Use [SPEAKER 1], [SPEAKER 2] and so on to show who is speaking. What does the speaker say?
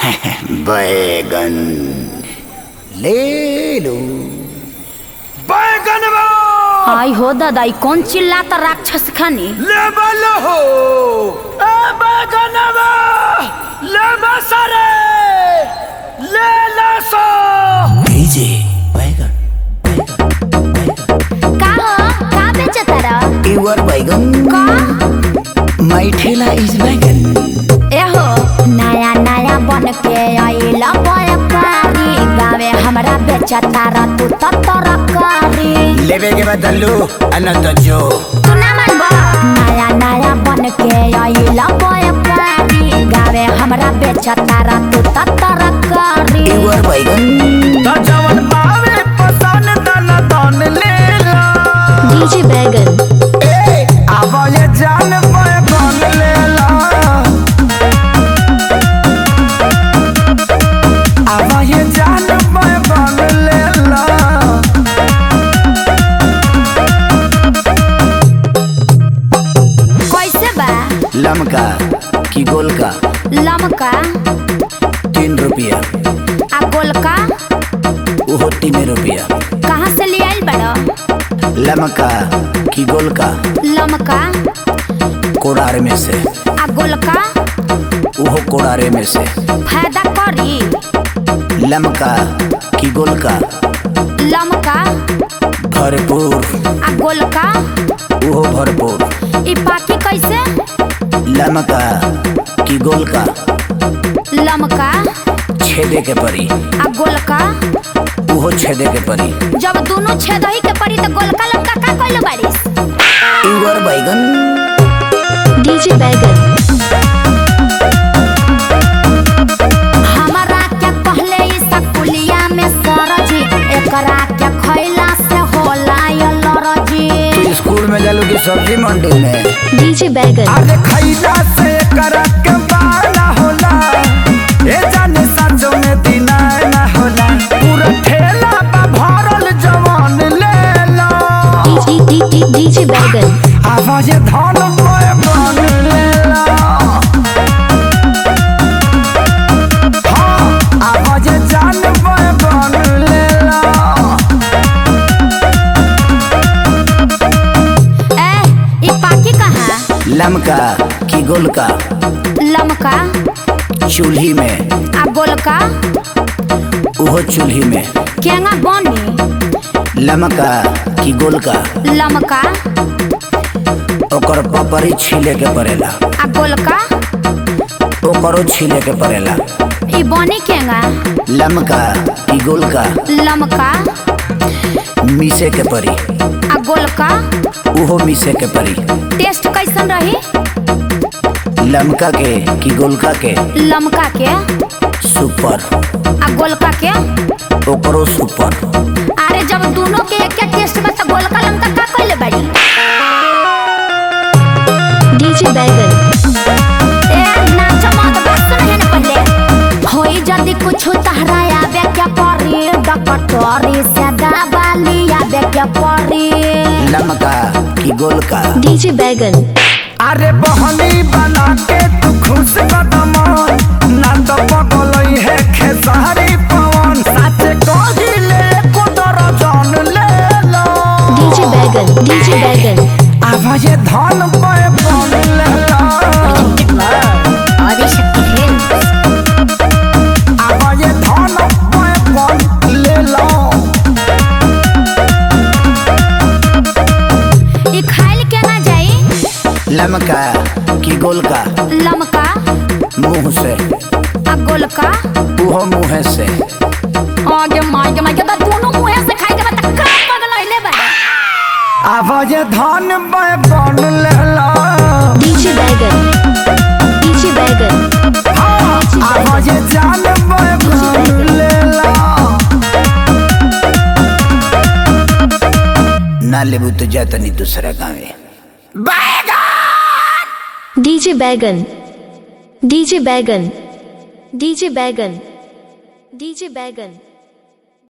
[SPEAKER 1] बैगन ले लो
[SPEAKER 2] बैगनवा
[SPEAKER 3] आई हो दादा ई कौन चिल्लाता राक्षस खानी
[SPEAKER 2] लेबल हो ए बैगनवा लेबा सारे ले ला सो
[SPEAKER 1] भेजे बैगन
[SPEAKER 3] का हो का बेचता रह
[SPEAKER 1] युवर बैगन
[SPEAKER 3] का
[SPEAKER 1] माई ठेला इज बैगन
[SPEAKER 3] एहो नया नया बन के आइला व्यापारी गावे हमरा बेचता रह तू तो तरकारी
[SPEAKER 1] लेवे के बदलू अनंत जो
[SPEAKER 3] तू ना मानबो नया नया बन के आइला व्यापारी गावे हमरा बेचता रह तू तो तरकारी
[SPEAKER 1] युवर बैगन
[SPEAKER 2] त जवन पावे पसंद दन दन ले ला
[SPEAKER 3] डीजे बैगन
[SPEAKER 2] ए आवा ये जान बैगन ले ला आवा ये जान बैगन ले ला
[SPEAKER 3] कैसे बा
[SPEAKER 1] लमका की गोल का
[SPEAKER 3] लमका
[SPEAKER 1] तीन रुपया
[SPEAKER 3] आ गोलका
[SPEAKER 1] वो तीन रुपया
[SPEAKER 3] कहाँ से ले आइल बड़ो
[SPEAKER 1] लमका की गोल का
[SPEAKER 3] लमका
[SPEAKER 1] कोड़ार में से
[SPEAKER 3] आ गोलका
[SPEAKER 1] वो कोड़ारे में से
[SPEAKER 3] फायदा करी
[SPEAKER 1] लमका की गोल का
[SPEAKER 3] लमका
[SPEAKER 1] भरपूर
[SPEAKER 3] आ गोलका
[SPEAKER 1] वो भरपूर
[SPEAKER 3] ई पाकी कैसे
[SPEAKER 1] लमका की गोल का
[SPEAKER 3] लमका
[SPEAKER 1] छेदे के परी
[SPEAKER 3] आ गोलका
[SPEAKER 1] वो छेदे के परी
[SPEAKER 3] जब दोनों छेदही के पड़ी तो गोलका लमका का कइल बारिस
[SPEAKER 1] युवर बैगन
[SPEAKER 3] डीजे बैगन हमरा के कहले ई सकुलिया में सरजी एकरा के खइला से होला ये लरजी
[SPEAKER 1] तू स्कूल में जालू की सब्जी मंडी में
[SPEAKER 3] डीजे बैगन
[SPEAKER 2] अरे खैला से करक के बाला होला ए जाने सांझों में दिना ना होला पूरा ठेला बा भरल जवान ले ला
[SPEAKER 3] डीजे बैगन
[SPEAKER 2] आवाज धन में बन ले ला हाँ आवाज जान में बन ले ला
[SPEAKER 3] ए ई पाकी कहाँ
[SPEAKER 1] लमका की गोल का
[SPEAKER 3] लमका
[SPEAKER 1] चूल्ही में
[SPEAKER 3] आ गोलका
[SPEAKER 1] वो चूल्ही में
[SPEAKER 3] केंगा बनी
[SPEAKER 1] लमका की गोल का
[SPEAKER 3] लमका
[SPEAKER 1] ओकर पपरी छीले के पड़ेला
[SPEAKER 3] आ गोलका
[SPEAKER 1] ओकरो छीले के पड़ेला
[SPEAKER 3] ई बनी केंगा
[SPEAKER 1] लमका की गोल का
[SPEAKER 3] लमका
[SPEAKER 1] मीसे के परी
[SPEAKER 3] आ गोलका
[SPEAKER 1] उहो मीसे के परी
[SPEAKER 3] टेस्ट कैसन रही
[SPEAKER 1] लमका के की गोलका के
[SPEAKER 3] लमका के
[SPEAKER 1] सुपर
[SPEAKER 3] आ गोलका के
[SPEAKER 1] ओकरो सुपर
[SPEAKER 3] अरे जब दोनों के एक एक टेस्ट में तो गोलका लमका का कइले बाड़ी डीजे बैगन ए नाच मत बस नहीं न पहले होई जदी कुछ तहरा आवे क्या परी डकटोरी से दबाली आवे क्या परी
[SPEAKER 1] लमका की गोल का
[SPEAKER 3] डीजे बैगन
[SPEAKER 2] अरे बहनी बना के तू खुश कदम ना तो पगलई है खेसारी पवन सच कहिले को दर्जन ले लो
[SPEAKER 3] डीजे बैगन डीजे बैगन
[SPEAKER 2] आवाज धन पे बन ले लो
[SPEAKER 3] आदिशक्ति फिल्म
[SPEAKER 2] आवाज धन पे बन ले लो
[SPEAKER 3] ई खाइल के ना जाई
[SPEAKER 1] लमका की गोल का
[SPEAKER 3] लमका
[SPEAKER 1] मुंह से
[SPEAKER 3] आ गोलका
[SPEAKER 1] उहो मुँह से
[SPEAKER 3] आगे मागे मागे तो दोनों मुंह से खाई के बता का पगल आइले बा
[SPEAKER 2] आवाज धन पे बन ले लो
[SPEAKER 3] डीजे बैगन डीजे बैगन
[SPEAKER 2] हाँ, आवाज जान पे बन ले लो
[SPEAKER 1] ना लेबू तो जातनी दूसरा गाँव
[SPEAKER 4] डीजे बैगन डीजे बैगन डीजे बैगन डीजे बैगन